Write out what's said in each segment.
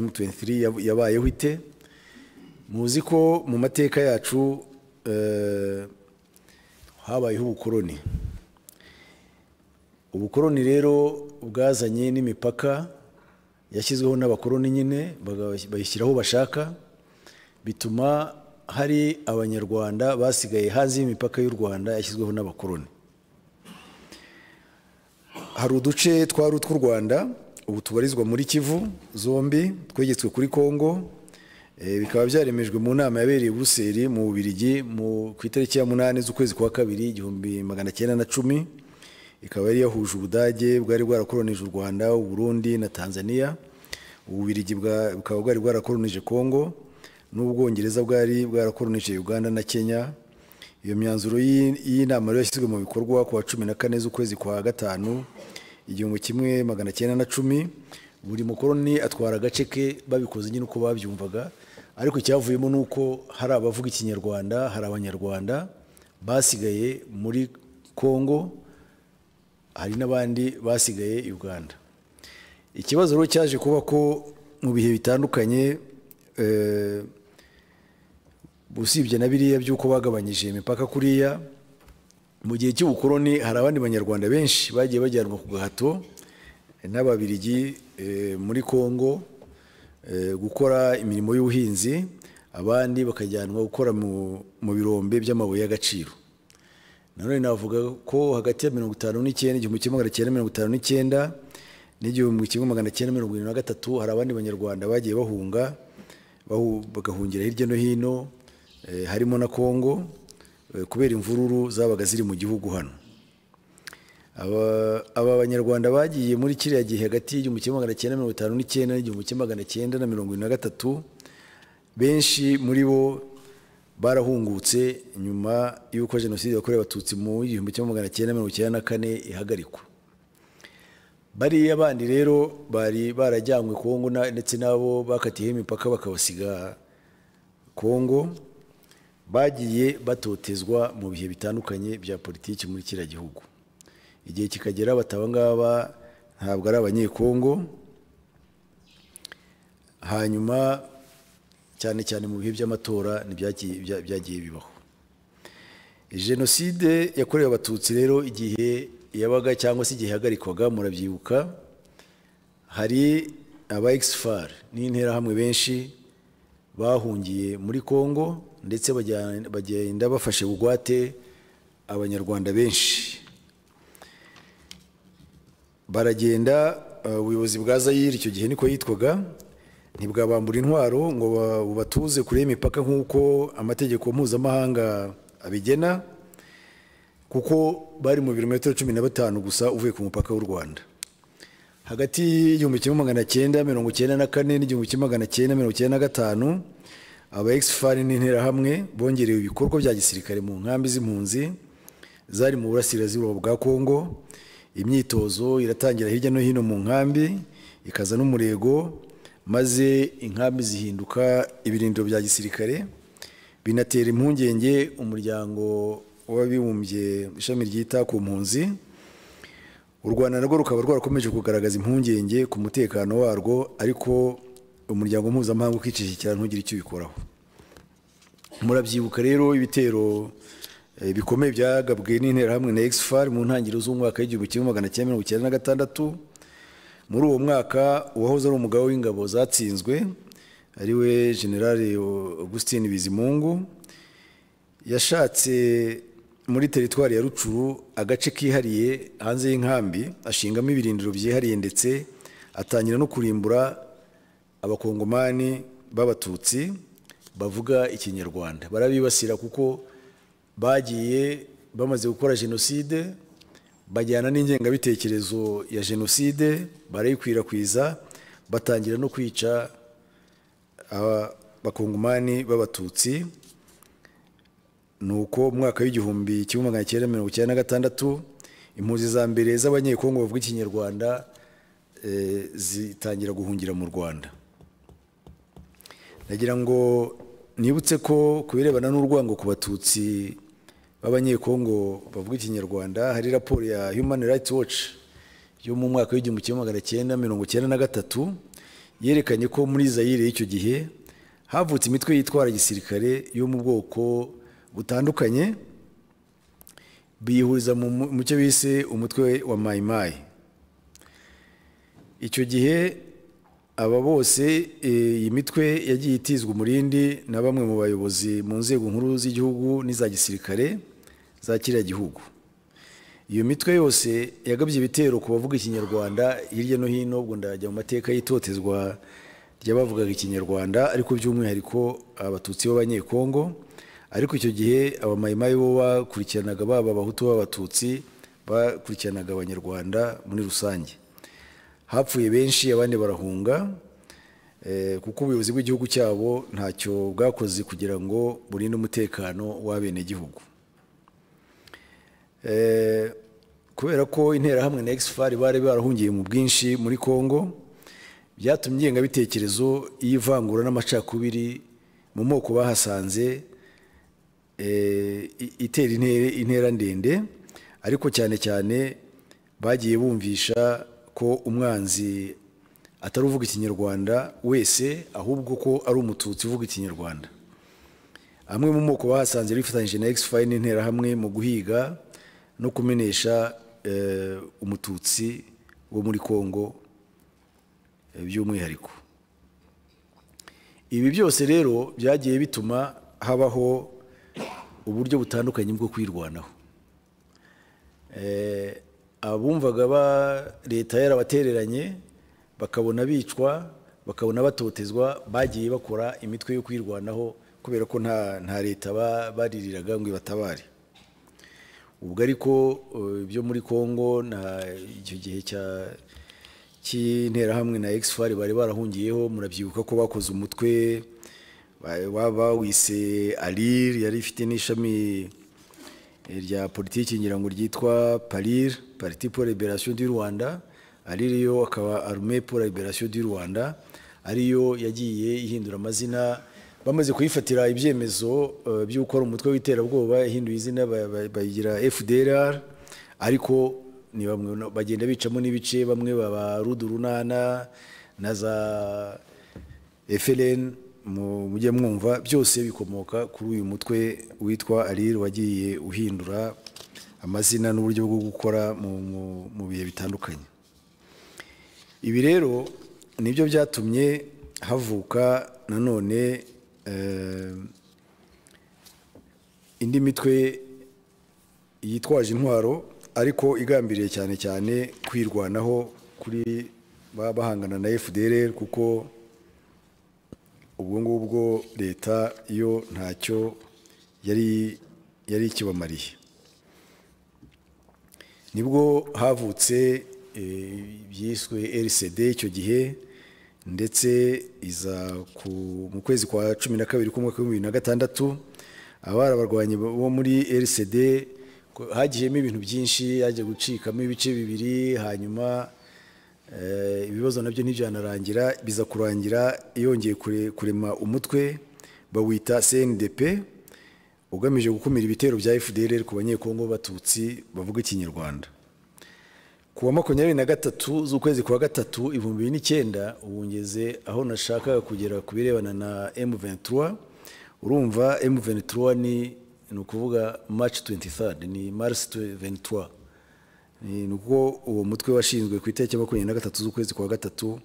M23 yab- yabayeho ite muzi ko mu mateka yacu eh, habayeho ubukoroni ubukoroni rero bwazanye n'imipaka yashyizweho n'abakoroni nyine baga- bayishyiraho bashaka bituma hari abanyarwanda basigaye hanze y'imipaka y'u rwanda yashyizweho n'abakoroni hari uduce twari utw'u rwanda ubu tubarizwa muri kivu zombi twegetswe kuri kongo Eh, bikaba byaremejwe mu nama yabereye i buruseli mu bubirigi mu- ku itariki ya munani z'ukwezi kwa kabiri igihumbi magana cyenda na cumi ikaba yari yahuje ubudage bwari bwarakoronije u rwanda uburundi na tanzania ububirigi bwa- bukaba bwari bwarakoronije kongo n'ubwongereza bwari bwarakoronije uganda na kenya iyo myanzuro y'i- y'inama rero yashyizwe mu bikorwa ku wa cumi na kane z'ukwezi kwa gatanu igihumbi kimwe magana cyenda na cumi buri mukoroni atwara agace ke babikoze nyine uko babyumvaga ariko icyavuyemo ni uko hari abavuga ikinyarwanda hari abanyarwanda basigaye muri kongo hari n'abandi basigaye i uganda ikibazo rero cyaje kuba ko mu bihe bitandukanye eh, usibye na biriya by'uko bagabanyije imipaka kuriya mu gihe cy'ubukoroni hari abandi banyarwanda benshi bagiye bajyanwa ku gahato n'ababirigi eh, muri kongo eh, gukora imirimo y'ubuhinzi abandi bakajyanwa gukora mu- mu birombe by'amabuye y'agaciro nanone navuga ko hagati ya mirongo itanu n'icyenda igihumbi kimwe magana cyenda mirongo itanu n'icyenda n'igihumbi kimwe magana cyenda mirongo irindwi na gatatu hari abandi banyarwanda bagiye bahunga bahu- bagahungira hirya no hino eh, harimo na kongo eh, kubera imvururu zabaga ziri mu gihugu hano Aba- aba banyarwanda bagiye muri kiriya gihe hagati y'igihumbi kimwe magana cyenda mirongo itanu n'icyenda n'igihumbi kimwe magana cyenda na mirongo irindwi na gatatu benshi muri bo barahungutse nyuma y'uko jenoside yakorewe abatutsi mu igihumbi kimwe magana cyenda mirongo icyenda na kane ihagarikwa bariya bandi rero bari barajyanywe kongo na- ndetse n'abo bakatiyeho imipaka bakabasiga kongo bagiye batotezwa mu bihe bitandukanye bya politiki muri kiriya gihugu igihe kikagera bataba ngaba ntabwo ari abanyekongo hanyuma cyane cyane mu bihe by'amatora ntibyaki- bya- byagiye bibaho jenoside yakorewe abatutsi rero igihe yabaga cyangwa se igihe ihagarikwaga murabyibuka hari aba exfar n'interahamwe benshi bahungiye muri kongo ndetse bajya- bagenda bafashe bugwate abanyarwanda benshi baragenda uh, ubuyobozi bwa zayire icyo gihe niko yitwaga ntibwabambura intwaro ngo ba- bubatuze kure y'imipaka nk'uko amategeko mpuzamahanga abigena kuko bari mu birometero cumi na batanu gusa uvuye ku mupaka w'u rwanda hagati y'igihumbi kimwe magana cyenda mirongo cyenda na kane n'igihumbi kimwe magana cyenda mirongo cyenda na gatanu aba exfari n'interahamwe bongerewe ibikorwa bya gisirikare mu nkambi z'impunzi zari mu burasirazuba bwa kongo imyitozo iratangira hirya no hino mu nkambi ikaza n'umurego maze inkambi zihinduka ibirindiro bya gisirikare binatera impungenge umuryango w'abibumbye ishami ryita ku mpunzi u rwanda narwo rukaba rwarakomeje kugaragaza impungenge ku mutekano warwo ariko umuryango mpuzamahanga ukicishikira ntugire icyo ubikoraho murabyibuka rero ibitero eh, bikomeye byagabwe n'interahamwe na exfar mu ntangiriro z'umwaka w'igihumbi kimwe magana cyenda mirongo icyenda na gatandatu muri uwo mwaka uwahoze ari umugaba w'ingabo zatsinzwe ariwe generale augustin bizimungu yashatse muri teritwari ya rucuru agace kihariye hanze y'inkambi ashingamo ibirindiro byihariye ndetse atangira no kurimbura abakongomani b'abatutsi bavuga ikinyarwanda barabibasira kuko bagiye bamaze gukora jenoside bajyana n'ingengabitekerezo ya jenoside barayikwirakwiza batangira no kwica aba- abakongomani b'abatutsi ni uko mu mwaka w'igihumbi kimwe magana cyenda mirongo icyenda na gatandatu impunzi za mbere z'abanyekongo bavuga ikinyarwanda eh, zitangira guhungira mu rwanda nagira ngo nibutse ko ku birebana n'urwango ku batutsi b'abanyekongo bavuga ikinyarwanda hari raporo ya human rights watch yo mu mwaka w'igihumbi kimwe magana cyenda mirongo icyenda na gatatu yerekanye ko muri zayire y'icyo gihe havutse imitwe yitwara gisirikare yo mu bwoko butandukanye biyihuriza mu mu- mu cyo bise umutwe wa mayimayi icyo gihe aba bose eh, iyi mitwe yagiye itizwa umurindi na bamwe mu bayobozi mu nzego nkuru z'igihugu n'iza gisirikare za kiriya gihugu iyo mitwe yose yagabye ibitero ku bavuga ikinyarwanda hirya no hino ubwo ndajya mu mateka y'itotezwa ry'abavugaga ikinyarwanda ariko by'umwihariko abatutsi b'abanyekongo ariko icyo gihe abamayimayi bo bakurikiranaga baba abahutu b'abatutsi bakurikiranaga abanyarwanda muri rusange hapfuye benshi abandi barahunga eh, kuko ubuyobozi bw'igihugu cyabo ntacyo bwakoze kugira ngo burinde umutekano w'abenegihugu Eh, kubera ko interahamwe na exfar bari barahungiye mu bwinshi muri congo byatumye ingengabitekerezo y'ivangura n'amacakubiri mu moko bahasanze eh, i- itera intere- intera ndende ariko cyane cyane bagiye bumvisha ko umwanzi atari uvuga ikinyarwanda wese ahubwo ko ari umututsi uvuga ikinyarwanda amwe mu moko bahasanze bifatanyije na X5 n'interahamwe mu guhiga no kumenesha eh, umututsi wo muri Kongo eh, by'umwihariko ibi byose rero byagiye bituma habaho uburyo butandukanye bwo kwirwanaho Eh, abumvaga ba leta yarabatereranye bakabona bicwa bakabona batotezwa bagiye bakora imitwe yo kwirwanaho kubera ko nta nta leta ba- baririraga ngo ibatabare ubwo ariko eh, byo muri congo na icyo gihe cya cy'interahamwe na exfar bari barahungiyeho murabyibuka ko bakoze umutwe ba- ba- bawise alir yari ifite n'ishami rya politiki ngira ngo ryitwa parir parti pour liberation du rwanda ariyo akaba arme pour liberation du rwanda ariyo yagiye ihindura amazina bamaze kuyifatira ibyemezo eh, by'uko ari umutwe w'iterabwoba yahinduye izina ba- ba- bayigira fdrr ariko ni bamwe no- bagenda bicamo n'ibice bamwe baba rudurunana na za FLN mu- mujye mwumva byose bikomoka kuri uyu mutwe witwa Alir wagiye uhindura amazina n'uburyo bwo gukora mu- mu- mu bihe bitandukanye ibi rero nibyo byatumye havuka nanone eh, indi mitwe yitwaje intwaro ariko igambiriye cyane cyane kwirwanaho kuri ba- bahangana na FDLR kuko ubwo ngubwo leta yo ntacyo yari yari ikibamariye nibwo havutse eh, ibyiswe rcd icyo gihe ndetse iza ku- mu kwezi kwa cumi na kabiri k'umwaka w'ibihumbi bibiri na gatandatu abari abarwanyi bo muri rcd ko- hagiyemo ibintu byinshi hajya gucikamo ibice bibiri hanyuma Eh, ibibazo nabyo ntibyanarangira biza kurangira yongeye kure- kurema umutwe bawita CNDP ugamije gukumira ibitero bya FDLR ku banyekongo b'abatutsi bavuga ikinyarwanda ku wa makumyabiri na gatatu z'ukwezi kwa gatatu ibihumbi bibiri n'icyenda ubu ngeze aho nashakaga kugera ku birebana na M23 urumva M23 ni ni ukuvuga March 23 ni Mars 23 ni ubwo uwo mutwe washinzwe ku itariki ya makumyabiri na gatatu z'ukwezi kwa gatatu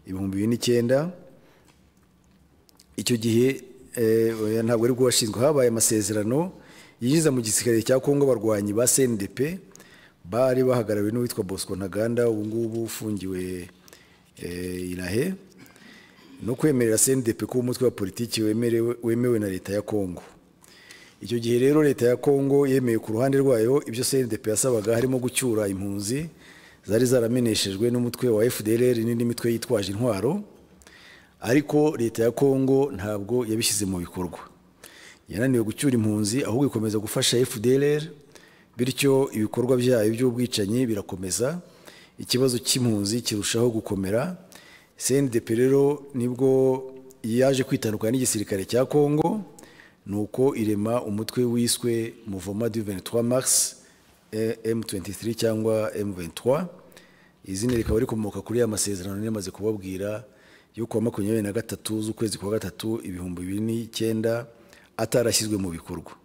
ibihumbi bibiri n'icyenda icyo gihe eh, oya, ntabwo ari bwo washinzwe habaye amasezerano yinjiza mu gisirikare cya kongo abarwanyi ba cndp bari bahagarariwe n'uwitwa bosco ntaganda ubu ngubu ufungiwe eh, inahe no kwemerera cndp kuba umutwe wa politiki wemerewe wemewe na leta ya kongo icyo gihe rero leta ya kongo yemeye ku ruhande rwayo ibyo cndp yasabaga harimo gucyura impunzi zari zarameneshejwe n'umutwe wa fdlr n'indi mitwe yitwaje intwaro ariko leta ya kongo ntabwo yabishyize mu bikorwa yananiwe gucyura impunzi ahubwo ikomeza gufasha fdlr bityo ibikorwa byayo by'ubwicanyi birakomeza ikibazo cy'impunzi kirushaho gukomera cndp rero nibwo yaje kwitandukanya n'igisirikare cya kongo nuko irema umutwe wiswe muvoma du 23 mars eh, M23 cyangwa M23 izina rikaba rikomoka kuri ya masezerano yamaze kubabwira yo kuwa makumyabiri na gatatu z'ukwezi kwa gatatu ibihumbi bibiri n'icyenda atarashyizwe mu bikorwa